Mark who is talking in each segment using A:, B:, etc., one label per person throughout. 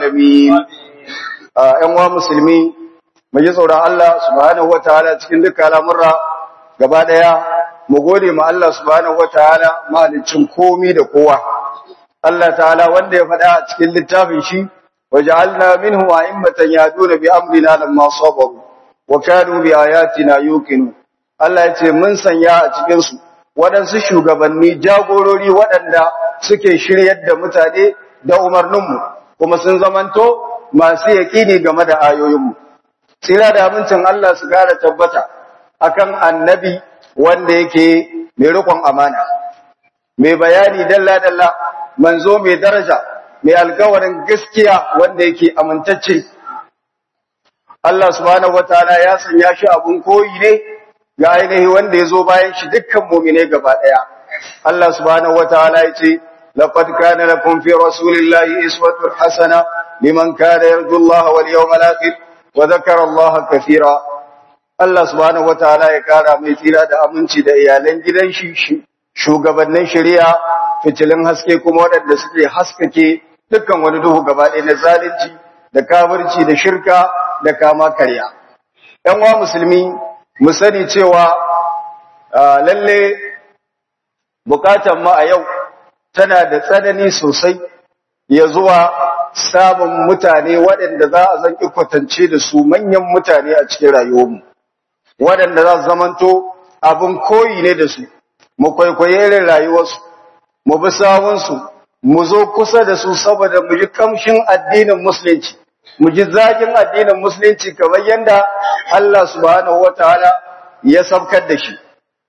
A: alamin ƴan uwa musulmi mu ji tsoron Allah subhanahu wataala cikin dukkan al'amura gaba daya mu gode ma Allah subhanahu wataala mahalicin komi da kowa Allah ta'ala wanda ya faɗa a cikin littafin shi waja'alna minhu a'immatan yaduna bi amrina lamma sabaru wa kanu bi ayatina yuqinu Allah ya ce mun sanya a cikin su waɗansu shugabanni jagorori waɗanda suke shiryar da mutane da umarninmu kuma sun zamanto masu yaƙini game da ayoyinmu tsira da amincin Allah su gara tabbata akan annabi wanda yake mai riƙon amana mai bayani dalla-dalla manzo mai daraja mai alkawarin gaskiya wanda yake amintacce Allah subhanahu wataala ya sanya shi abun koyi ne ga ainihi wanda ya zo bayan shi dukkan mumine gaba ɗaya. Allah subhanahu wa ta'ala ya ce, Laqad kana lakum fi rasulillahi iswatun hasana liman kana yarju Allah wal yawmal akhir wa dhakara Allah kathira. Allah subhanahu wa ta'ala ya kara mai tsira da aminci da iyalan gidan shi shugabannin shari'a fitilin haske kuma waɗanda suke haskake dukkan wani duhu gaba ɗaya na zalunci da kafirci da shirka da kama karya. ‘Yan wa musulmi mu sani cewa lalle bukatan mu a yau tana da tsanani sosai ya zuwa samun mutane waɗanda za a zan kwatance da su manyan mutane a cikin rayuwarmu waɗanda za su zamanto abin koyi ne da su mu kwaikwaye irin rayuwarsu mu bi sawunsu mu zo kusa da su saboda mu ji kamshin addinin musulunci mu ji zagin addinin musulunci kamar yadda Allah subhanahu wataala ya sabkar da shi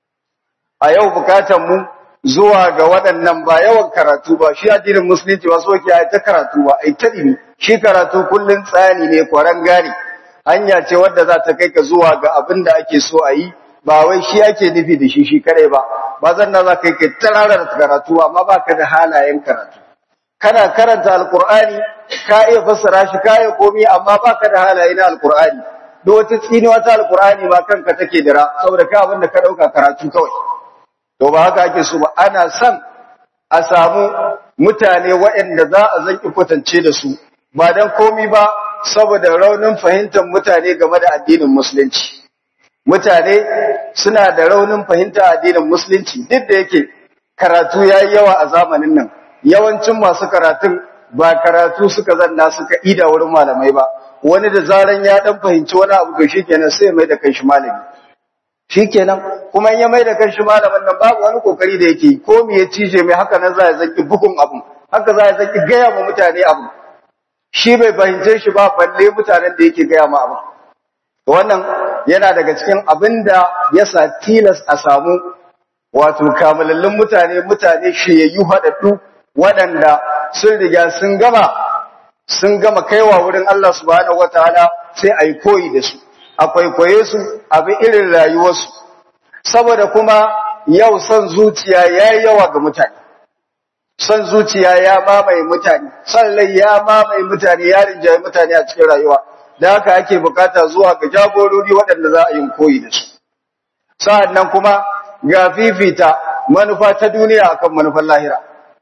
A: a yau bukatan mu zuwa ga waɗannan ba yawan karatu ba shi addinin musulunci ba so ke ta karatu ba ai ta dimi shi karatu kullun tsani ne kwaran gari hanya ce wadda za ta kai ka zuwa ga abin da ake so a yi ba wai shi ake nufi da shi shi kadai ba ba zan na za kai kai tararar karatu amma ba ka da halayen karatu kana karanta alkur'ani ka iya fassara shi ka iya komi amma ba ka da halaye na alkur'ani duk wata tsini wata alkur'ani ma kanka take dira saboda ka abin da ka dauka karatu kawai to ba haka ake so ba ana son a samu mutane waɗanda za a zanki kwatance da su ba dan komi ba saboda raunin fahimtar mutane game da addinin musulunci mutane suna da raunin fahimtar addinin musulunci duk da yake karatu yayi yawa a zamanin nan yawancin masu karatun ba karatu suka zanna suka ida wurin malamai ba wani da zaran ya dan fahimci wani abu to shikenan sai mai da kai shi malami shikenan kuma in ya mai da kai shi malamin nan babu wani kokari da yake ko me ya cije mai haka nan za ya zaki bugun abu haka za ya zaki gaya ma mutane abu shi bai fahimce shi ba balle mutanen da yake gaya ma abu wannan yana daga cikin abin da ya sa tilas a samu wato kamalallin mutane mutane shiyayyu haɗaɗɗu waɗanda sun riga sun gama sun gama kaiwa wurin Allah subhanahu wataala sai a yi koyi da su a kwaikwaye su a bi irin rayuwarsu saboda kuma yau son zuciya ya yi yawa ga mutane son zuciya ya mamaye mutane son lai ya mamaye mutane ya rinjaye mutane a cikin rayuwa da haka ake bukata zuwa ga jagorori waɗanda za a yi koyi da su sa'an nan kuma ga fifita manufa ta duniya akan manufar lahira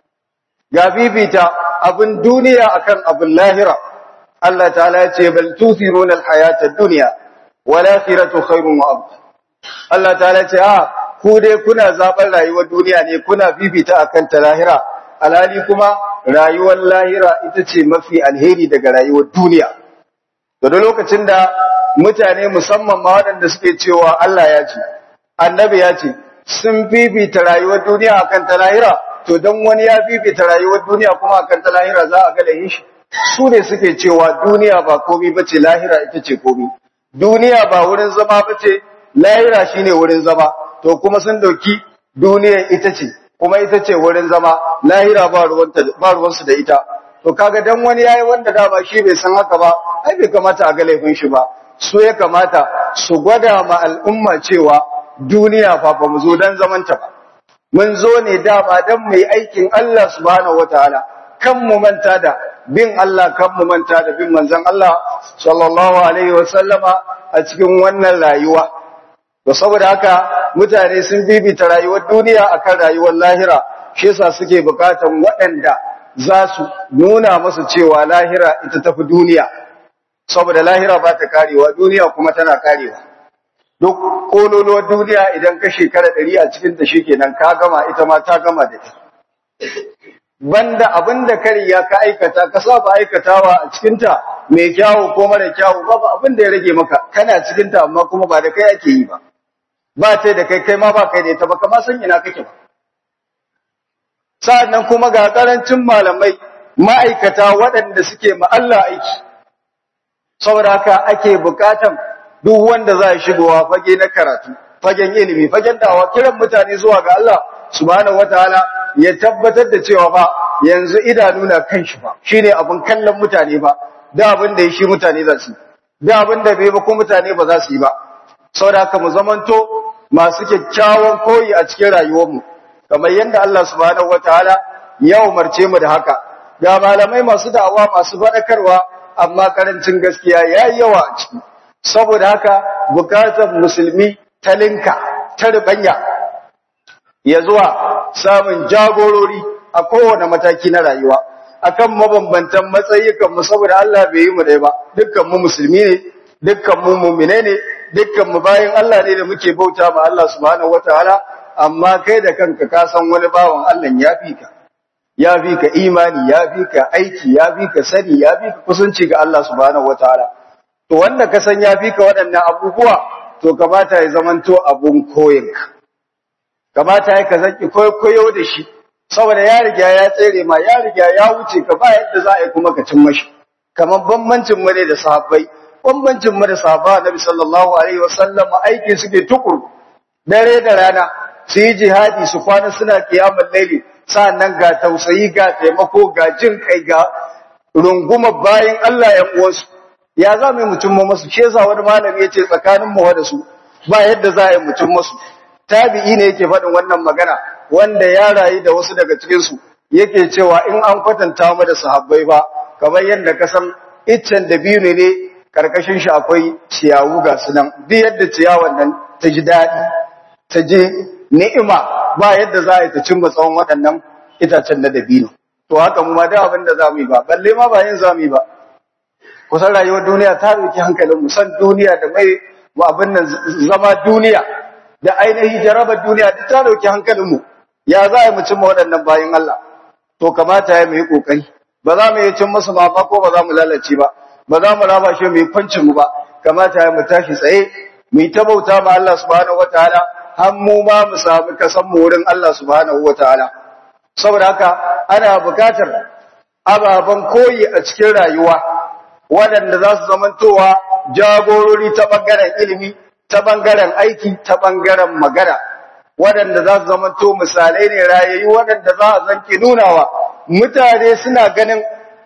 A: ga fifita abin duniya akan abin lahira Allah ta'ala ya ce bal tuthiruna al-hayata ad-dunya wal akhiratu khairun wa abqa Allah ta'ala ce a ku dai kuna zaben rayuwar duniya ne kuna fifita akan ta lahira alhali kuma rayuwar lahira ita ce mafi alheri daga rayuwar duniya da lokacin da mutane musamman ma waɗanda suke cewa Allah ya ce annabi ya ce sun fifita rayuwar duniya akan ta lahira to dan wani ya fifita rayuwar duniya kuma akan ta lahira za a ga lahin shi su ne suke cewa duniya ba komai bace lahira ita ce komai duniya ba wurin zama bace lahira shine wurin zama to kuma sun dauki duniya ita ce kuma ita ce wurin zama lahira ba ruwanta ba ruwansu da ita to kaga dan wani yayi wanda da ba shi bai san haka ba ai bai kamata a ga laifin shi ba su ya kamata su gwada ma al'umma cewa duniya fa ba mu zo dan zamanta ba mun zo ne dama dan mu yi aikin Allah subhanahu wataala kan mu manta da bin Allah kan mu manta da bin manzon Allah sallallahu alaihi wasallama a cikin wannan rayuwa to saboda haka mutane sun bibita rayuwar duniya akan rayuwar lahira shi yasa suke bukatan waɗanda za su nuna masa cewa lahira ita tafi duniya saboda lahira ba ta karewa duniya kuma tana karewa duk kololuwar duniya idan ka shekara ɗari a cikin ta kenan ka gama ita ma ta gama da ita banda abin da kariya ka aikata ka saba aikatawa a cikin ta mai kyawu ko mara kyawu babu abin da ya rage maka kana cikin ta amma kuma ba da kai ake yi ba ba ta da kai kai ma ba kai da ita ba kama san ina kake ba sa'annan kuma ga karancin malamai ma'aikata waɗanda suke ma Allah aiki saboda haka ake bukatan duk wanda za ya shigowa fage na karatu fagen ilimi fagen dawa kiran mutane zuwa ga Allah subhanahu wataala ya tabbatar da cewa ba yanzu idanu na kan shi ba shine abin kallon mutane ba da abin da shi mutane za su da abin da bai ba ko mutane ba za su yi ba saboda haka mu zamanto masu kyakkyawan koyi a cikin rayuwarmu kamar yadda Allah subhanahu wataala ya umarce mu da haka ga malamai masu da'awa masu faɗakarwa amma karancin gaskiya yayi yawa a ciki saboda haka bukatar musulmi ta linka ta ribanya ya zuwa samun jagorori a kowane mataki na rayuwa akan mabambantan matsayikan mu saboda Allah bai yi mu dai ba dukkan mu musulmi ne dukkan mu mu'mine ne dukkan mu bayin Allah ne da muke bauta ma Allah subhanahu wataala amma kai da kanka ka san wani bawan Allah ya fi ka ya fi ka imani ya fi ka aiki ya fi ka sani ya fi ka kusanci ga Allah subhanahu wataala to wanda ka san ya fi ka waɗannan abubuwa to kamata ya zamanto abun koyinka kamata ya ka zaki koyo da shi saboda ya riga ya tsere ma ya riga ya wuce ka ba yadda za a yi kuma ka cin mashi kamar bambancin mu ne da sahabbai bambancin mu da sahaba Annabi sallallahu alaihi wasallam aiki suke tukur dare da rana su yi jihadi su kwana suna kiyamul laili nan ga tausayi ga taimako ga jin kai ga runguma bayin Allah ya uwansu ya za mu mutum masu shi yasa wani malami yace tsakanin mu da su ba yadda za a yi mutum masu tabi'i ne yake faɗin wannan magana wanda ya rayu da wasu daga cikin su yake cewa in an kwatanta mu da sahabbai ba kamar yadda ka san iccen da biyu ne karkashin shi akwai ciyawu ga su nan duk yadda ciyawan nan ta ji daɗi ta je ni'ima ba yadda za a yi ta cimma tsawon waɗannan itacen na dabino to haka mu ma da abin da za mu yi ba balle ma ba yin za mu yi ba kusan rayuwar duniya ta ɗauki hankalin mu san duniya da mai mu abin nan zama duniya da ainihi jarabar duniya duk ta ɗauki hankalin mu ya za a yi mu cimma waɗannan bayan Allah to kamata ya mu yi ƙoƙari ba za mu yi cin musu ba ko ba za mu lalace ba ba za mu raba shi mu yi kwancin mu ba kamata ya mu tashi tsaye mu yi ta bauta ma Allah subhanahu wataala har mu ma mu samu kasan mu wurin Allah subhanahu wataala saboda haka ana bukatar ababen koyi a cikin rayuwa waɗanda za su zamantowa jagorori ta ɓangaren ilimi ta ɓangaren aiki ta ɓangaren magana waɗanda za su zamanto misalai ne rayayyu waɗanda za a zanki nunawa mutane suna ganin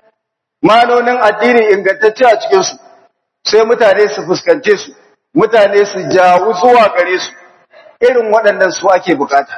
A: manonin addini ingantacce a cikinsu sai mutane su fuskance su mutane su jawo zuwa gare su irin waɗannan su ake bukata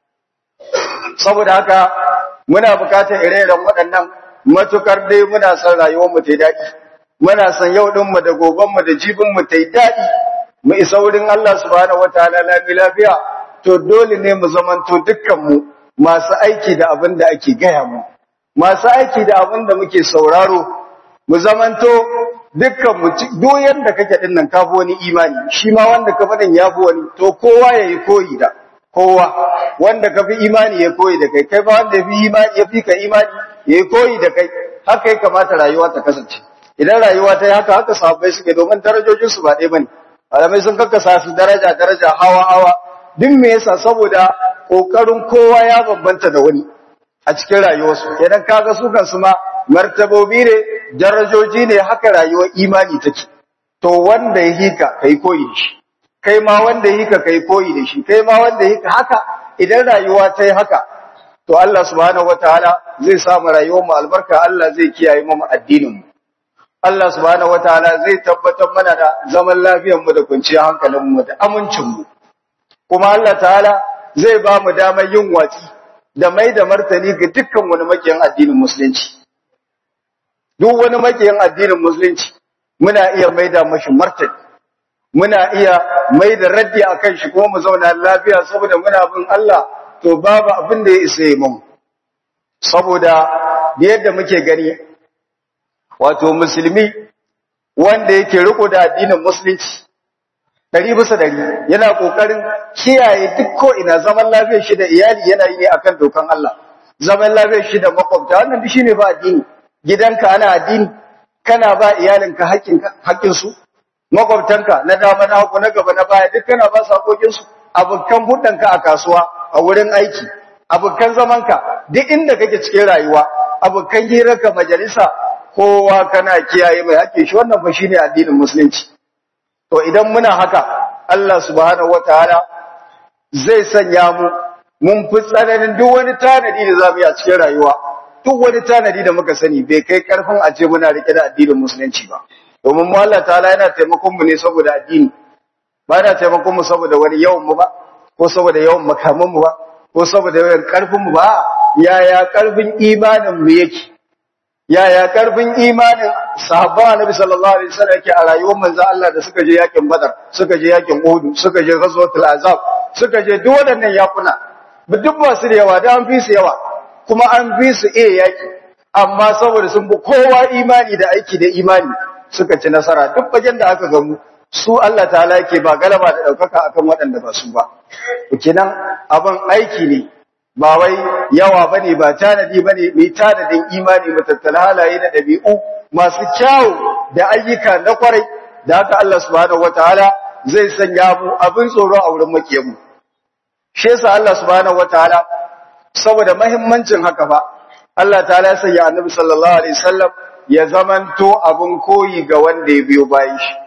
A: saboda haka muna bukatar ire-iren waɗannan matukar dai muna son rayuwar mu ta yi daɗi muna son yau ɗin mu da goben mu da jibin mu ta yi daɗi mu isa wurin Allah subhanahu wataala lami lafiya to dole ne mu zamanto dukkan mu masu aiki da abin da ake gaya mu masu aiki da abin da muke sauraro mu zamanto dukkan mu duk yanda kake din nan kafi wani imani shi ma wanda ka faɗin ya fi wani to kowa yayi koyi da kowa wanda ka fi imani ya koyi da kai kai ba wanda ya fi imani ya fi ka imani ya koyi da kai haka ya kamata rayuwa ta kasance idan rayuwa ta yi haka haka sahabbai suke domin darajojin su ba ɗaya bane malamai sun kakkasa su daraja daraja hawa hawa duk me yasa saboda kokarin kowa ya bambanta da wani a cikin rayuwarsu idan kaga su kansu ma martabobi ne darajoji ne haka rayuwar imani take to wanda ya hika kai koyi da shi kai ma wanda ya hika kai koyi da shi kai ma wanda ya hika haka idan rayuwa ta yi haka to Allah subhanahu wataala zai samu rayuwar mu albarka Allah zai kiyaye mu addinin mu Allah subhanahu wataala zai tabbatar mana da zaman lafiyar mu da kwanciyar hankalin mu da amincin mu kuma Allah ta'ala zai ba mu damar yin watsi da mai da martani ga dukkan wani makiyan addinin musulunci duk wani makiyan addinin musulunci muna iya mai da mashi martani muna iya mai da raddi akan shi kuma mu zauna lafiya saboda muna bin Allah to babu abin da ya isa yi mu saboda da yadda muke gani wato musulmi wanda yake riko da addinin musulunci dari bisa dari yana kokarin kiyaye duk ko ina zaman lafiyar shi da iyali yana yi ne akan dokan Allah zaman lafiyar shi da makwabta wannan duk shine ba addini gidanka ana addini kana ba iyalinka haƙƙin haƙƙin su makwabtanka na dama na hagu na gaba na baya duk kana ba su haƙoƙin su abokan hudanka a kasuwa a wurin aiki abokan zamanka duk inda kake cikin rayuwa abokan hirarka majalisa kowa kana kiyaye mai haƙƙin shi wannan fa shine addinin musulunci to idan muna haka Allah subhanahu wataala zai sanya mu mun fi tsananin duk wani tanadi da zamu yi a cikin rayuwa duk wani tanadi da muka sani bai kai karfin a ce muna rike da addinin musulunci ba domin mu Allah ta'ala yana taimakon mu ne saboda addini ba yana taimakon mu saboda wani yawan mu ba ko saboda yawan makaman mu ba ko saboda yawan karfin mu ba yaya karfin imanin mu yake yaya karfin imanin sahabba annabi sallallahu alaihi wasallam yake a rayuwar manzo Allah da suka je yakin Badar suka je yakin Uhud suka je ghazwatul Azab suka je duk waɗannan yakuna duk ba su da yawa da an fi su yawa kuma an fi su iya yaki amma saboda sun bi kowa imani da aiki da imani suka ci nasara duk bagen da aka gamu su Allah ta'ala yake ba galaba da daukaka akan waɗanda ba su ba kenan abin aiki ne ba wai yawa bane ba tanadi bane mai tanadin imani mutattala halaye da dabi'u masu kyawu da ayyuka na kwarai da haka Allah subhanahu wataala zai sanya mu abin tsoro a wurin makiyamu shi yasa Allah subhanahu wataala saboda muhimmancin haka fa Allah ta'ala ya sanya Annabi sallallahu alaihi wasallam ya zamanto abin koyi ga wanda ya biyo bayan shi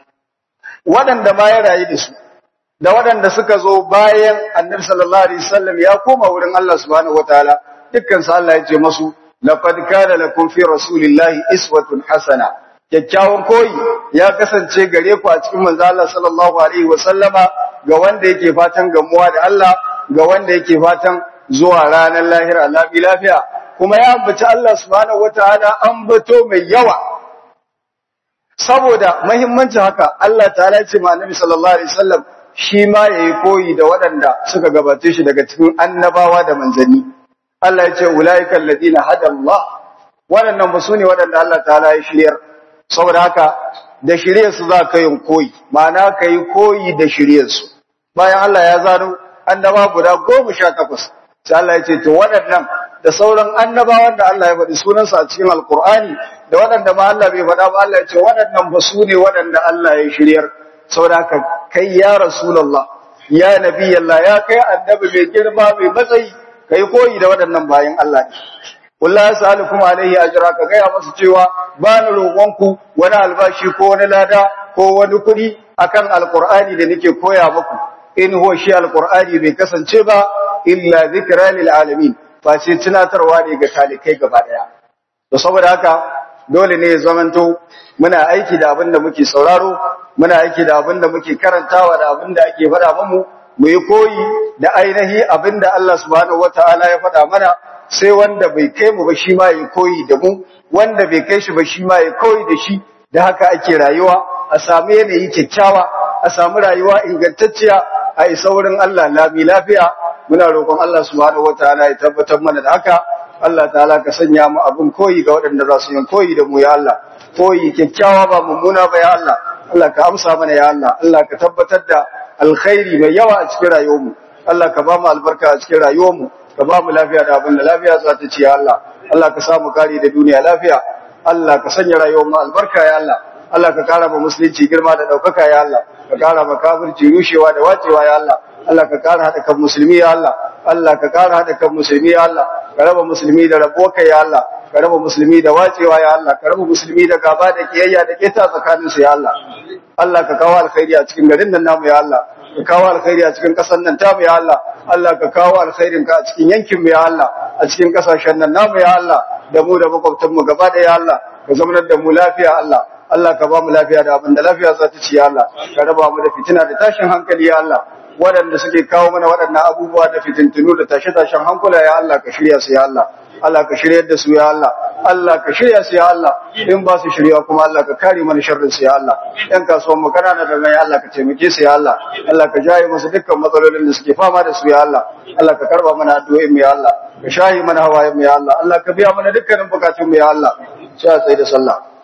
A: waɗanda ma ya rayu da su da waɗanda suka zo bayan annabi sallallahu alaihi wasallam ya koma wurin Allah subhanahu wataala dukkan su Allah ya ce masu laqad kana lakum fi rasulillahi iswatun hasana kyakkyawan koyi ya kasance gare ku a cikin manzo Allah sallallahu alaihi wasallama ga wanda yake fatan gamuwa da Allah ga wanda yake fatan zuwa ranar lahira lafi lafiya kuma ya ambaci Allah subhanahu wataala ambato mai yawa saboda muhimmancin haka Allah ta'ala ya ce ma annabi sallallahu alaihi wasallam shi ma ya yi koyi da waɗanda suka gabace shi daga cikin annabawa da manzanni. Allah ya ce, Ula'ikan ladina hadallah, waɗannan ba su ne waɗanda Allah ta ya shiryar, saboda haka da shiryarsu za ka yin koyi, ma'ana ka yi koyi da shiryarsu. Bayan Allah ya zano annaba guda goma sha takwas, sai Allah ya ce, To waɗannan da sauran annabawan da Allah ya faɗi sunansu a cikin Alƙur'ani, da waɗanda ma Allah bai faɗa ba Allah ya ce, waɗannan ba su ne waɗanda Allah ya shiryar. saboda haka kai ya rasulullah ya nabi Allah ya kai annabi mai girma mai matsayi kai koyi da waɗannan bayan Allah ne wallahi sa'alukum alaihi ajra ka gaya masu cewa ba ni roƙonku wani albashi ko wani lada ko wani kuɗi akan alqur'ani da nake koya muku in huwa shi alqur'ani bai kasance ba illa zikra lil alamin fa sai tunatarwa ne ga talikai gaba daya to saboda haka dole ne ya zamanto muna aiki da abin da muke sauraro muna aiki da abin da muke karantawa da abin da ake faɗa mamu mu yi koyi da ainihi abin da Allah subhanahu wataala ya faɗa mana sai wanda bai kai mu ba shi ma yi koyi da mu wanda bai kai shi ba shi ma yi koyi da shi da haka ake rayuwa a samu yanayi kyakkyawa a samu rayuwa ingantacciya a isa wurin Allah lami lafiya muna roƙon Allah subhanahu wataala ya tabbatar mana da haka Allah ta'ala ka sanya mu abin koyi ga waɗanda za su yi koyi da mu ya Allah koyi kyakkyawa ba mummuna ba ya Allah Allah ka amsa mana ya Allah Allah ka tabbatar da alkhairi mai yawa a cikin rayuwarmu Allah ka ba mu albarka a cikin rayuwarmu ka ba mu lafiya da abin da lafiya za ta ci ya Allah Allah ka samu kare da duniya lafiya Allah ka sanya rayuwarmu albarka ya Allah Allah ka kara ma musulunci girma da ɗaukaka ya Allah ka kara ma kafirci rushewa da wacewa ya Allah Allah ka kara haɗa kan musulmi ya Allah Allah ka kara haɗa kan musulmi ya Allah ka raba musulmi da rabuwa ya Allah ka raba musulmi da wacewa ya Allah ka raba musulmi da gaba da kiyayya da keta tsakanin su ya Allah Allah ka kawo alkhairi a cikin garin nan namu ya Allah ka kawo alkhairi a cikin ƙasar nan tamu ya Allah Allah ka kawo alkhairin ka a cikin yankin mu ya Allah a cikin ƙasashen nan namu ya Allah da mu da makwabtan mu gaba da ya Allah ka zamanar da mu lafiya Allah Allah ka ba mu lafiya da abin da lafiya za ta ci ya Allah ka raba mu da fitina da tashin hankali ya Allah waɗanda suke kawo mana waɗannan abubuwa da fitintunu da tashe-tashen hankula ya Allah ka shirya su ya Allah Allah ka shiryar da su ya Allah Allah ka shirya su ya Allah in ba su shirya kuma Allah ka kare mana sharrin su ya Allah ɗan kasuwan mu kanana da mai Allah ka taimake su ya Allah Allah ka jaye musu dukkan matsalolin da suke fama da su ya Allah Allah ka karba mana addu'o'in mu ya Allah ka shahi mana hawayen mu ya Allah Allah ka biya mana dukkanin bukatun mu ya Allah sai a tsaye da sallah